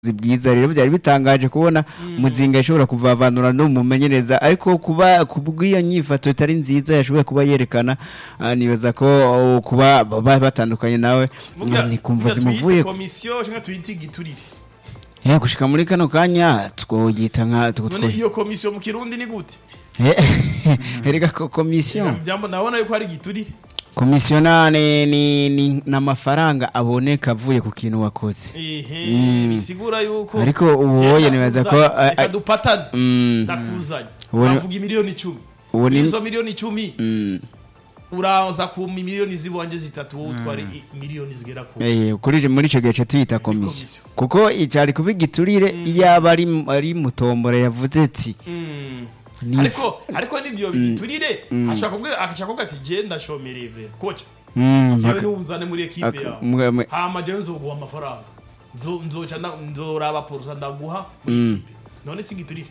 bwiza rero byari bitangaje kubona muzinga yashobora kuvavanura no mumenyereza ariko kuba kubw'iyo nyifato itari nziza yashoboye kuba yerekana ah, nibaza ko oh, kuba baba batandukanye nawe Muga- ni kumva muga zimuvuye tuyite komisiyo cyangwa tuyite igiturire Eh, gushika muri kano kanya twoyita nka two- none two- iyo komisiyo mu kirundi ni gute Eh, erega ko komisiyo Jambo nabona yuko ari igiturire komisiyonane ni ni n'amafaranga aboneka avuye ku kintu wakoze ehe bisigura yuko Ariko ubu Jewe wowe nibaza ko, ndakuzanye, eh, reka eh, dupatane mm. ndakuzanye Ubu ni- bavuga miliyoni icumi ubu ni- izo miliyoni icumi Mm. uraza ku miliyoni z'iwanje zitatu wowe utwara i- miliyoni zigera ku Eh, kuri muri icyo gihe tuyita komisiyo komisiyo. kuko icyari kuba igiturire yaba ari ari mutombora yavuze ati Mm. Ni- ariko ariko nivyo bigiturire ashaka kuvuga akashaka kuvuga ati je ndashomereye vre kocha "Mm, jewe mpaka- niwunzane muri ekipe aka- yawe mwe- mwe- hama jewe nzoguha amafaranga Nzo- nzoca nda- nzoraba porusa ndaguha muri ekipe none si igiturire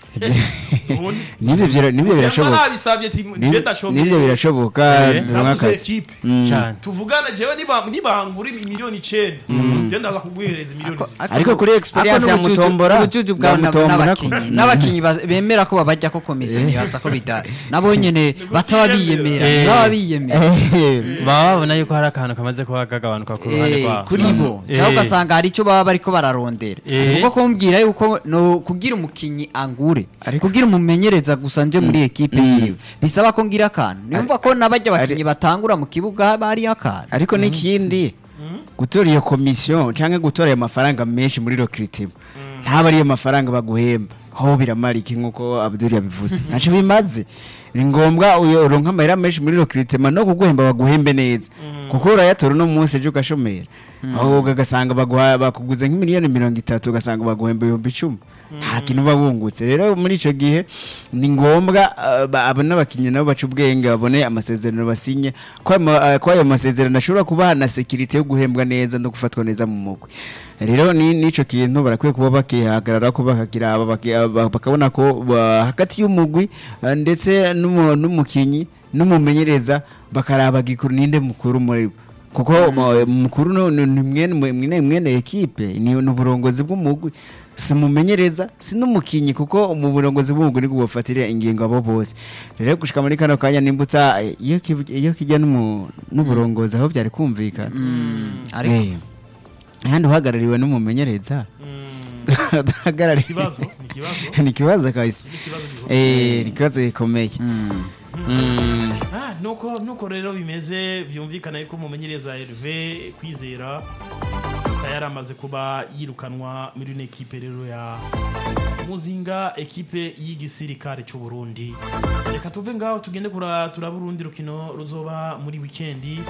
None- nibyo bira- nibyo Jewe birashoboka nabisavye ati je Nibyo- ndashomereye nibyo birashoboka Eh, dore naguze nk'akazi ekipe cyane tuvugana jewe niba nibangura miliyoni icenda je ndaza kuguhereza miliyoni zibiri Ariko kuri experience ya Mutombora, ubujuju bwa bwabo Mutombora n'abakinyi ko- n'abakinyi ba- bemera ko babajya ko komisiyo nibaza ko bida nabo nyene bataba biyemera Eh. baba biyemera Eh, baba babona yuko hari akantu kamaze kuba kagabanuka ku ruhande Eh, rwabo kuri bo Eh. cyangwa ugasanga hari icyo baba bariko bararondera Eh. kuko kumbwira yuko no kugira umukinyi angure kugira umumenyereza gusa nje muri ekipe yiwe bisaba ko ngira akantu niyumva ko nabajya abakinyi batangura mu kibuga haba hariyo akantu ariko n'ikindi gutora iyo komisiyo cyangwa gutora ayo mafaranga menshi muri rokiritimu ntaba ariyo mafaranga baguhemba aho biramara iki nk'uko abdul yabivuze ntacyo bimaze ni ngombwa uyo uronka amahera menshi muri rokiritimu no kuguhemba baguhembe neza kuko urayatora uno munsi ejo ugashomera aho ugasanga baguha- bakuguze nk'imiliyoni mirongo itatu ugasanga baguhemba ibihumbi icumi nta kintu uba wungutse rero muri icyo gihe ni ngombwa uh, ba- abo n'abakinnyi nabo baca ubwenge babone amasezerano basinye ko ayo ma- uh, ko ayo masezerano ashobora kubaha na sekirite yo guhembwa neza no gufatwa neza mu mugwi rero ni n'icyo kintu barakwiye kuba bakihagarara ko bakagira aba baki- aba- bakabona ko ba- hagati y'umugwi uh, ndetse n'umu- n'umukinnyi n'umumenyereza bakaraba gikuru ninde mukuru muri bo kuko mu- mukuru no- ni ni mwene mwene mwene ekipe ni ni uburongozi bw'umugwi si mumenyereza si n'umukinyi kuko mu burongozi bw'umugwi nibwo bufatira ingingo abo bose rero gushika muri kano kanya nimbuta iyo kiv- iyo kijya n'umu- n'uburongozi aho byari kumvikana ariko Eh, ahandi uhagarariwe n'umumenyereza udahagarariwe ikibazo ni ikibazo ni ikibazo kabisa ni ikibazo gikomeye Eh, ni ikibazo gikomeye Mm. Ah, nuko nuko rero bimeze byumvikana yuko umumenyereza Hervé kwizera yari amaze kuba yirukanwa muri ino ekipe rero ya muzinga ekipe y'igisirikare cy'u Burundi reka tuve ngaho tugende kura turaba urundi rukino ruzoba muri wikendi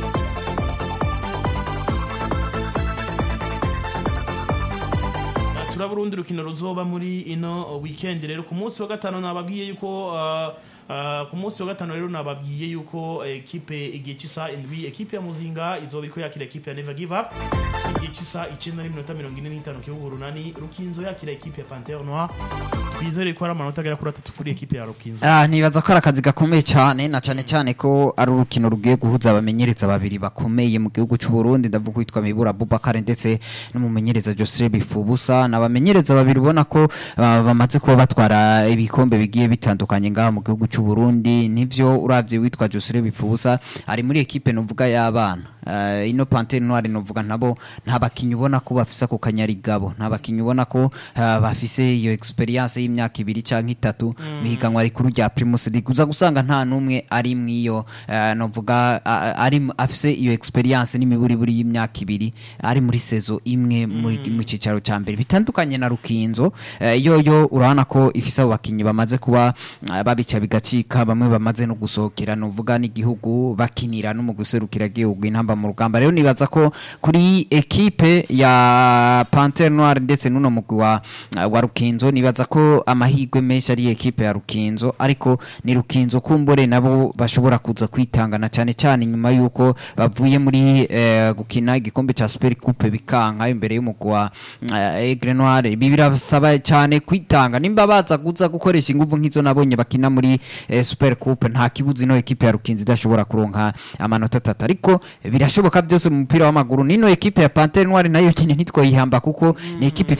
Ah, turaba urundi rukino ruzoba muri ino weekend rero ku munsi wa gatanu nababwiye yuko ah, ah, ku munsi wa gatanu rero nababwiye yuko ekipe igihe cy'isa indwi ekipe ya muzinga izoba iko yakira ekipe ya never give up igihe cy'isa icyenda n'iminota mirongo ine n'itanu kibuga urunani rukinzo yakira ekipe ya panthère noir twizere ko ari amanota agera kuri atatu kuri ekipe ya rukinzo Ah, nibaza ko ari akazi gakomeye cyane na cyane cyane ko ari urukino rugiye guhuza abamenyereza babiri bakomeye mu gihugu cy'u Burundi ndavuga witwa Mibura Bubakare ndetse n'umumenyereza Joseph Bifubusa n'abamenyereza babiri ubona ko ah, bamaze kuba batwara ibikombe bigiye bitandukanye ngaha mu gihugu cy'u Burundi nivyo uravye witwa Joseph Bifubusa ari muri ekipe nuvuga y'abana Uh, ino Panthère Noire novuga nabo nta bakinyi ubona ko bafise ako kanyarigabo nta bakinyi ubona ko uh, bafise iyo experience y'imyaka ibiri canke itatu mm. mihiganwa rikuru rya Primus League uza gusanga nta numwe ari mwiyo uh, novuga uh, ari m- afise iyo experience n'imiburiburi y'imyaka ibiri ari muri sezo imwe muri mu cicaro ca mbere bitandukanye na Rukinzo uh, yo yo urabona ko ifise abo bakinyi bamaze kuba uh, babica bigacika bamwe bamaze no gusohokera novuga n'igihugu bakinira no mu guserukira igihugu intamba mu rugamba rero nibaza ko kuri ekipe ya Panthère Noire ndetse n'uno mugwi wa, wa Rukinzo nibaza ko amahirwe menshi ari ekipe ya Rukinzo ariko ni Rukinzo kumbore nabo bashobora kuza kwitangana cyane cyane nyuma yuko bavuye muri eh, gukina igikombe ca Super Coupe bikanka imbere y'umugwi wa eh, Aigle Noire ibi birasaba cyane kwitanga nimba baza kuza gukoresha ingufu nk'izo nabonye bakina muri eh, Super Coupe nta kibuzi no ekipe ya Rukinzo idashobora kuronka amanota atatu ariko bira birashoboka byose mu mupira w'amaguru nino ekipe ya Panthère Noire nayo nyine ntitwoyihamba kuko ni ekipe